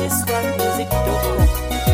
www.malawi-musicdoco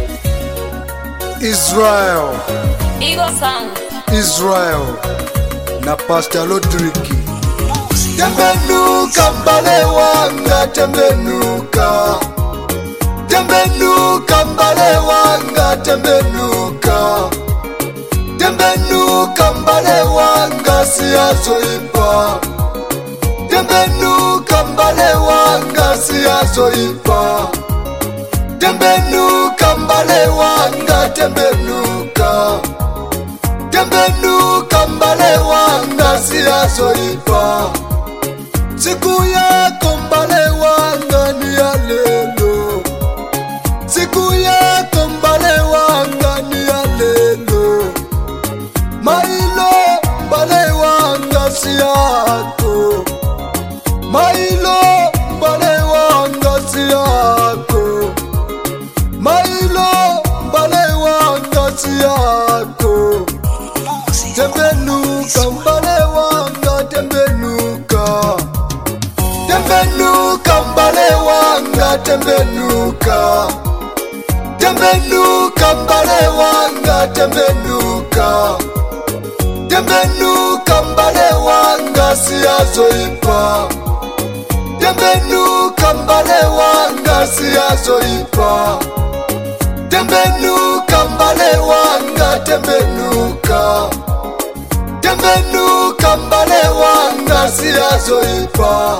Israel, Eagle Sound Israel na Pastor Lodriki. tembenuka mbale wanga tembenuka tembenuka mbale wanga tembenuka tembenuka mbale wanga siyazoipa tembenuka mbale wanga siyazoipa tembenuka mbale wanga tembenuka tembenuka mbale wanga siyazoipa siku yako mbale wanga ni ya lelo siku yako mbale wanga ni ya lelo mailo mbale wanga si yako mailo mbale wanga si yako mailo mbale wanga si yako tembenuka mbale wanga tembenuka tembenuka mbale wanga tembenuka tembenuka mbale wanga tembenuka tembenuka mbale wanga siyazoipa tembenuka mbale wanga siyazoipa tembenuka mbale wanga tembenuka tembenuka mbale wanga siyazoipa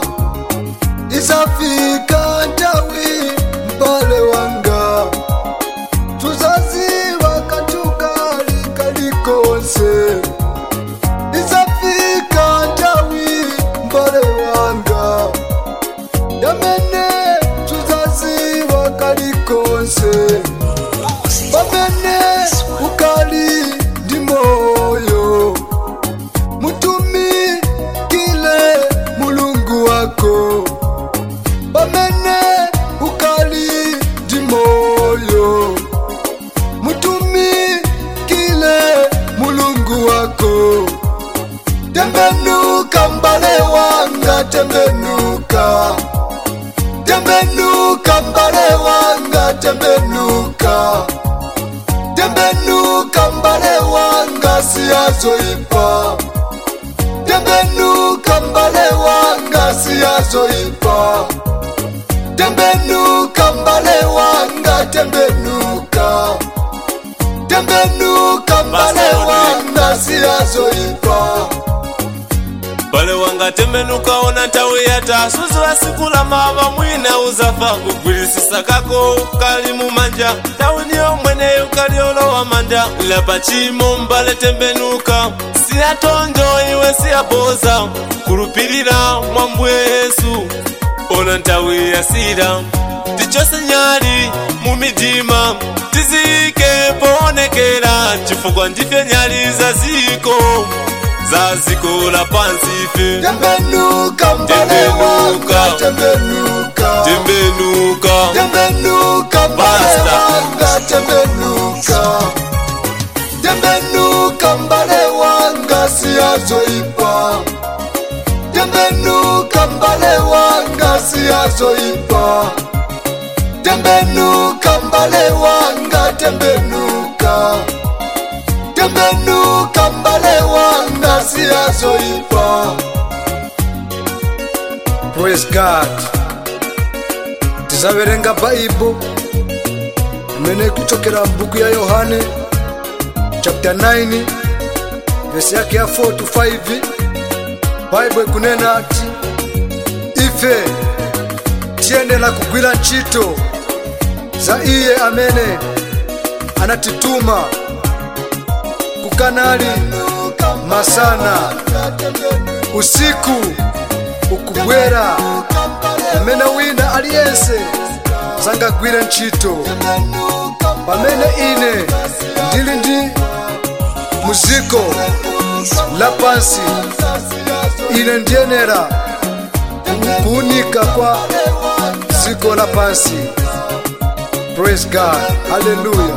isafika ntawi mbale wanga tuzaziva katukali kalikonse isafika ntawi mbale wanga yamene tuzaziva kalikonse pamene ukali ndi moyo mutumikile mulungu wako pamene ukali ndi moyo mutumikile mulungu wako tembenuka mbale wanga tembenuka tembenuka mbale wanga tembenuka tembenuka mbale wanga siyazoipa tembenuka mbale wanga siyazoipa tembenuka mbale wanga tembenuka tembenuka mbale wanga siyazoipa bale wanga tembenuka ona ntawe yata suzula sikula mava mwina uzafa kugwilisisa kako kali mumanja tawe niyo mweneyo kali olowa manda lapa chimo mbale tembenuka siyatonjo iwe siyaboza kulupilira mwambwe yesu ona ntawe yasira tichose nyali mumidima tizike poonekera chifukwa ndife nyali za ziko za ziko la pansi ife tembenuka mbale wanga tembenuka tembenuka tembenuka mbale Basta. wanga tembenuka tembenuka mbale wanga siyazoipa tembenuka mbale wanga siyazoipa tembenuka mbale wanga tembenuka tembenuka mbale wanga siyazoipa Praise God. Tizaverenga Bible imene kuchokera mbuku ya Yohane chapter 9 verse yake ya 4 to 5. Bible ikunena ati ife tiyenera kugwira ntchito za iye amene anatituma kukanali masana usiku ukubwera pamene wina aliyense sangagwire ntchito pamene ine ndili ndi muziko lapansi ine ndiyenera kuunika kwa ziko lapansi praise god haleluya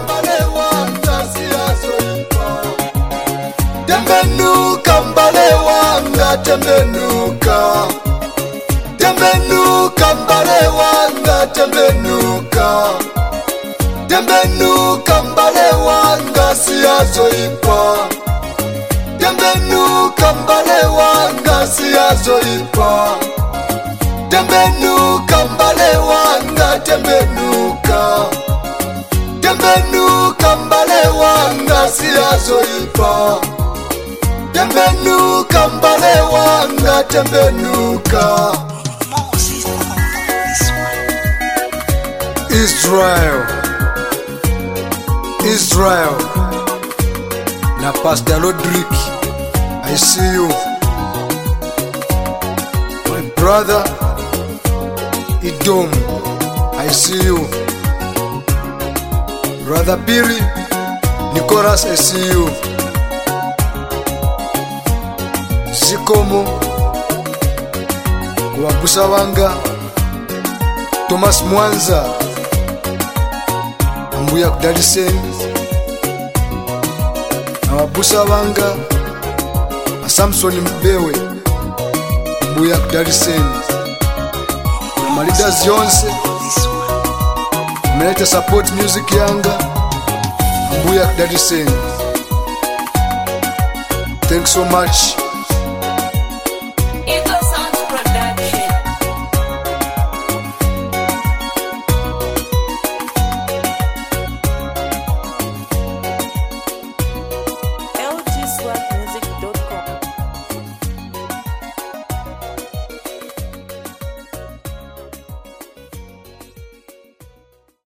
tembenuka mbale wanga tembenuka tembenuka mbale wanga wanga tembenuka tembenuka mbale wanga siyazoipa tembenuka mbale wanga siyazoipa tembenuka mbale wanga tembenuka tembenuka mbale wanga siyazoipa tembenuka mbale wanga tembenuka Israel, Israel, na Pastor Rodrick, I see you. My brother, Idom, I see you. Brother Billy, Nicholas, I see you. Zikomo, kuwabusa wanga, Thomas Mwanza, mbuya kudaliseni ababusa banga asamsoni mbewe mbuya kudaliseni amalidas yonse mmeleta support music yanga mbuya kudaliseni thanks so much